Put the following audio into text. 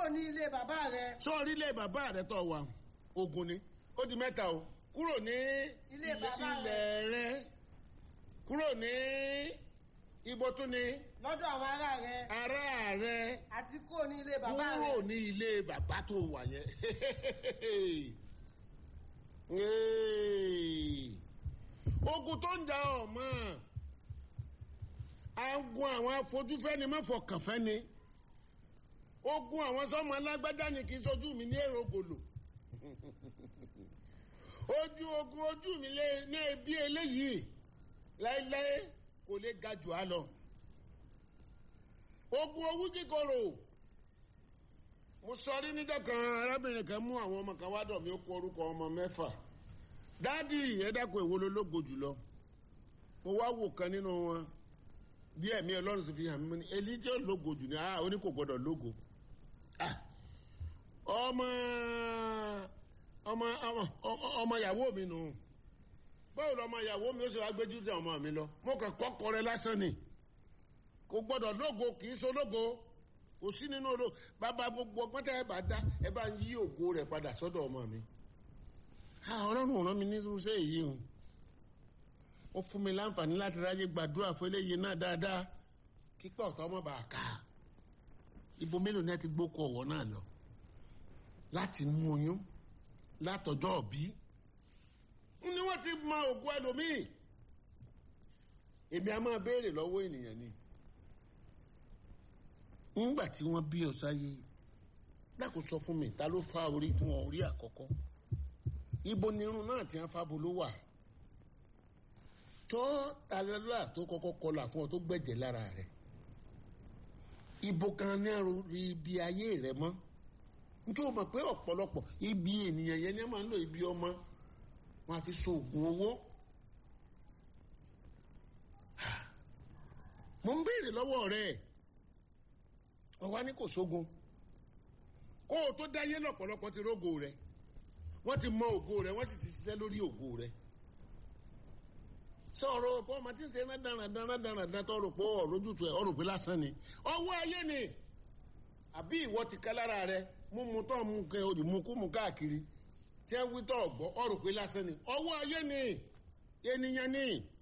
ní ilé bàbá rẹ sọ́ọ́rí ilé bàbá rẹ tó wà ogun ni ó di mẹ́ta o kúrò ní Ilé bàbá rẹ. ilẹ̀ rẹ kúrò ní ibo tún ni lọ́dọ̀ àwọn ará rẹ ará rẹ àti kúrò ní ilé bàbá rẹ kúrò ní ilé bàbá tó wà yẹn Hey. ogun tó ń da ọmọ agun àwọn afojúfẹ́ni mọ́fọ̀kànfẹ́ni ogun àwọn sọmọ alágbájá ni kì í sojú mi ní èrò gòlò ojú ogun ojú mi lé ní ẹbí eléyìí láéláé kò lè ga jù á lọ ogun owú kíkorò mo sọ rí níjọ́ kan arábìnrin kan mú àwọn ọmọ kan wá dọ̀ mí ó kó orúkọ ọmọ mẹ́fà dáàdì ẹ dákun èwo ló lógo jùlọ mo wá wò kan nínú wọn bí ẹ̀mí ọlọ́run sì fi hàn mí ní elijah lógo jù ní ah ó ní kò gbọdọ̀ lógo ah ọmọ ọmọ ọmọ ọmọ ìyàwó mi nù báwo lọmọ ìyàwó mi ó sì wá gbéjú tẹ ọmọ mi lọ mo kàn kọ́kọ́ rẹ lásán ni kò gbọdọ̀ lógo kì í so lógo kò sí nínú olóò bàbá gbogbo ọgbọ́n tẹ́ ẹ bá dá ẹ bá ń yí ògo rẹ̀ padà sọ́dọ̀ ọmọ mi ọlọ́run ọ̀rọ̀ mi ní irúṣẹ́ èyí o ó fún mi láǹfààní láti ráyè gbàdúrà fún eléyìí náà dáadáa kíkọ́ ọ̀tọ́ ọmọ bá a ká ibo mélòó ni ẹ ti gbókò ọ̀wọ́ náà lọ láti mú oyún látọjọ́ òbí ni wọ́n ti mọ ògùn ẹlòmíì èmi a máa béèrè lọ́wọ́ ènìyàn ni ńgbà tí wọ́n bí ọ sáyé dákò sọ fún mi ta ló fa orí fún ọ orí àkọ́kọ́ ibo ni irun náà ti ń fábo ló wà tó alẹ́lá tó kọ́kọ́ kọlà fún ọ tó gbẹ̀jẹ̀ lára rẹ̀ ibo kan ní ẹrù rí ibi ayé rẹ mọ́ nítorí o mọ̀ pé ọ̀pọ̀lọpọ̀ ibi ènìyàn yẹn ni wọ́n máa ń lò ibi ọmọ wọn àfi so oògùn owó mo ń béèrè lọ́wọ́ rẹ̀ ọ̀wá ní kò sógun kó o tó dáyé lọ́pọ̀lọpọ̀ ti rógo rẹ̀ wọ́n ti mọ ògo rẹ̀ wọ́n sì ti ṣiṣẹ́ lórí ògo rẹ̀ sọ̀rọ̀ pé ọmọ tí ń ṣe dáradára dáradára tó rò pé ọ̀rọ̀jùtù ẹ̀ ọ̀rọ̀ pé lásán ni ọwọ́ ayé ni àbí ìwọ ti ká lára rẹ múmu tó mú kẹ olùmúkúmu káàkiri tí ẹ wí tó ọgbọ́ ọ̀rọ̀ pé lásán ni ọwọ́ ayé ni ènìyàn ni